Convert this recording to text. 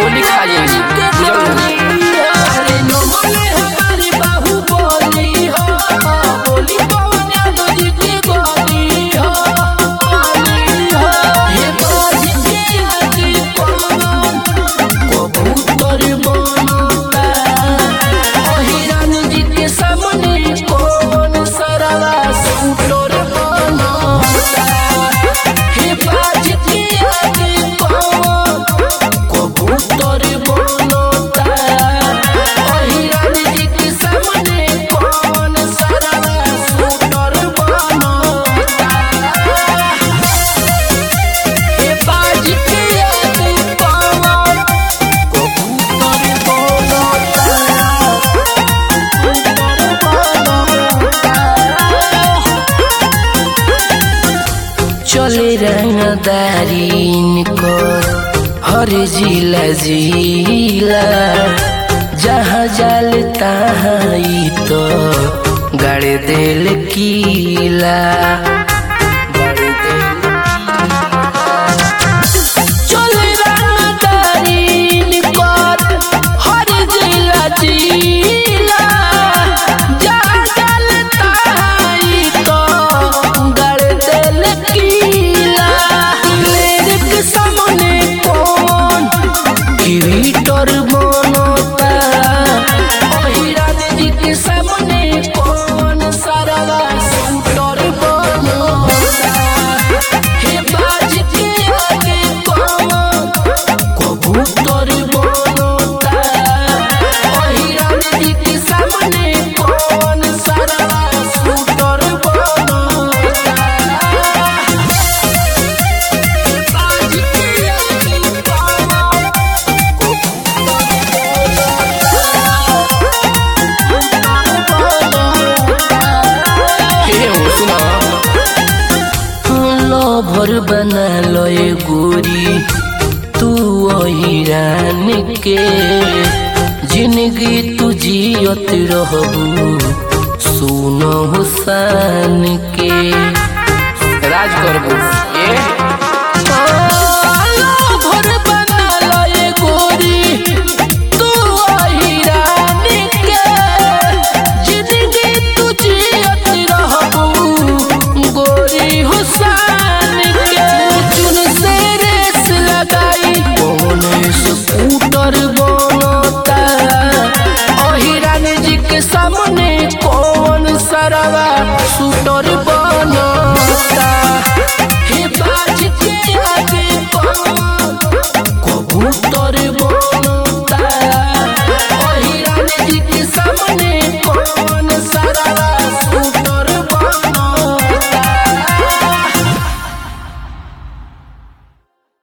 गोली खा जाएगी अरे नमले हमारी बाहुबली हो बोली पवन यादव जी की गोली हो गोली हो हे बाजी के आगे पवन कबूतर बनता अहिरान जी के सामने कौन सरवा सूटर बनता हे बाजी के आगे पवन कबूतर बनता अहिरान जी के सामने कौन सरवा सूटर बनता हे बाजी के आगे पवन कबूतर चले रंगदारीन को हर जिला जिला जहाँ जाल तहाँ ई तो गड़ दिल कीला गड़ दिल चले रंगदारीन को हर जिला जिला जहाँ जाल तहाँ ई तो गड़ दिल कीला लेर के सामने कौन क्रिएटर बनता अहिरान जी के सामने कौन सरवा शूटर बनता हे बाज के आगे कौन कबूतर बनता अहिरान जी के सामने कौन सरवा शूटर बनता बाज के आगे कौन हे हो सुना लभर बना लय गोरी तू हिरान के जिंदगी तू जियत रहबू सुन हुसान के राज करबो ए लभर बना लय गोरी तू हिरान के जिंदगी तू जियत रहबू गोरी हुसान के चुन से रेस लगाई कौन स्कूटर बनता अहिरान जी के सामने कौन सरवा शूटर बन